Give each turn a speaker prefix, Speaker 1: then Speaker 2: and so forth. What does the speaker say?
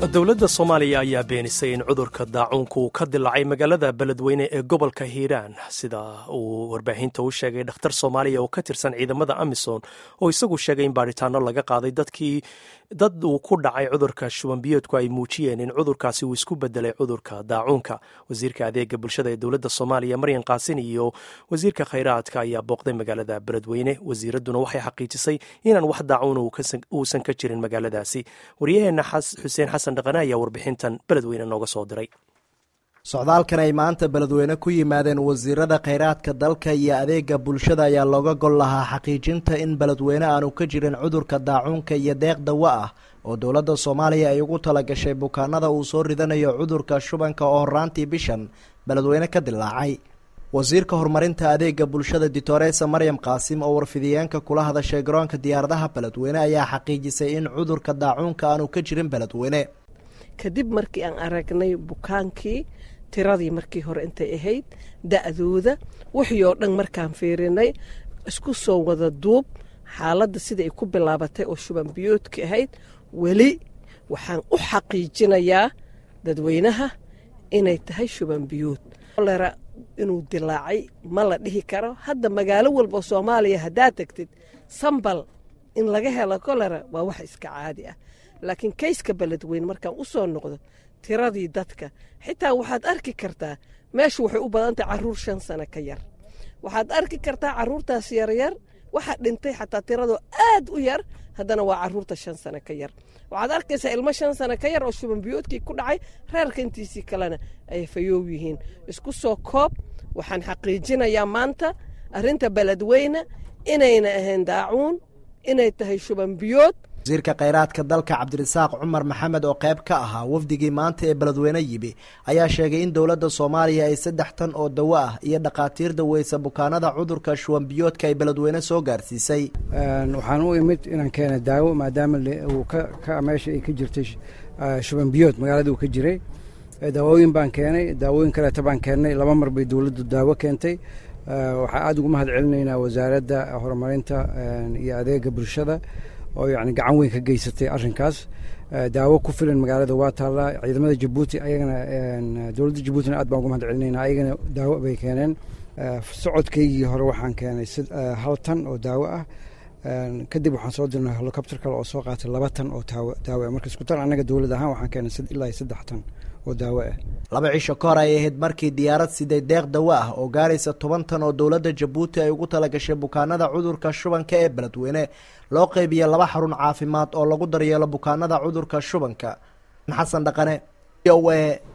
Speaker 1: dowladda soomaaliya ayaa beenisay in cudurka daacuunka uu ka dilaacay magaalada beledweyne ee gobolka hiiraan sida uu warbaahinta u sheegay dhakhtar soomaaliya oo ka tirsan ciidamada amisom oo isagu sheegay in baadhitaano laga qaaday dadkii dad uu ku dhacay cudurka shubanbiyoodku ay muujiyeen in cudurkaasi uu isku bedelay cudurka daacuunka wasiirka adeega bulshada ee dowladda soomaaliya maryan kaasin iyo wasiirka khayraadka ayaa booqday magaalada beledweyne wasiiradduna waxay xaqiijisay inaan wax daacuuna uusan ka jirin magaaladaasi waryaheena xuseen xasan dhaqane ayaa warbixintan beledweyne nooga soo diray
Speaker 2: socdaalkan ay maanta beledweyne ku yimaadeen wasiirada khayraadka dalka iyo adeega bulshada ayaa looga gol lahaa xaqiijinta in beledweyne aanu ka jirin cudurka daacuunka iyo deeq dawo ah oo dowladda soomaaliya ay ugu talagashay bukaanada uu soo ridanayo cudurka shubanka oo horaantii bishan beledweyne ka dilaacay wasiirka horumarinta adeega bulshada ditoresa maryam qaasim oo warfidiyeenka kula hadashay garoonka diyaaradaha beledweyne ayaa xaqiijisay in cudurka daacuunka aanu ka jirin beledweyne
Speaker 3: kadib markii aan aragnay bukaankii tiradii markii hore intay ahayd da-dooda wixii oo dhan markaan fiirinay isku soo wada duub xaaladda sidai ay ku bilaabatay oo shuban biyoodka ahayd weli waxaan u xaqiijinayaa dadweynaha inay tahay shuban biyood kolera inuu dilaacay ma la dhihi karo hadda magaalo walba oo soomaaliya haddaad tagtid sambal in laga helo kolera waa wax iska caadi ah laakiin kayska beledweyne markaan u soo noqdo tiradii dadka xitaa waxaad arki kartaa meeshu waxay u badantahay caruur shan sano ka yar waxaad arki kartaa caruurtaas yaryar waxaa dhintay xataa tiradoo aad u yar haddana waa caruurta shan sano ka yar waxaad arkaysaa ilmo shan sano ka yar oo shubanbiyoodkii ku dhacay reerka intiisii kalena ay fayoow yihiin isku soo koob waxaan xaqiijinayaa maanta arrinta beledweyne inayna ahayn daacuun inay tahay shubanbiyood
Speaker 2: wasiirka khayraadka dalka cabdirasaaq cumar maxamed oo qayb ka ahaa wafdigii maanta ee beledweyne yimi ayaa sheegay in dowladda soomaaliya ay saddex tan oo dawo ah iyo dhakhaatiir daweysa bukaanada cudurka shuwanbiyoodka ay beledweyne soo gaarsiisay
Speaker 4: waxaan u imid inaan keena daawo maadaama uu ka meesha ay ka jirtay shubanbiyood magaalada uu ka jiray daawooyin baan keenay daawooyin kaleeta baan keennay laba mar bay dowladdu daawo keentay waxaa aada ugu mahad celinaynaa wasaaradda horumarinta iyo adeega bulshada oo yani gacan weyn ka geysatay arrinkaas daawo ku filan magaalada waa taallaa ciidamada jabuuti ayagana dowladda jabuutina aad baan ugu mahad celinayna ayagana daawo bay keeneen socodkaygii hore waxaan keenay hal tan oo daawo ah kadib waxaan soo dirnay helicopter kale oo soo qaatay laba tan oo daawo ah marka isku tan annaga dowlad ahaan waxaan keenay ilaa iyo saddex tan oo daawo ah
Speaker 2: laba cisho ka hor ay ahayd markii diyaarad siday deeq dawo ah oo gaaraysa toban tan oo dowladda jabuuti ay ugu talagashay bukaanada cudurka shubanka ee beledweyne loo qeybiya laba xarun caafimaad oo lagu daryeelo bukaanada cudurka shubanka xasan dhaqane o a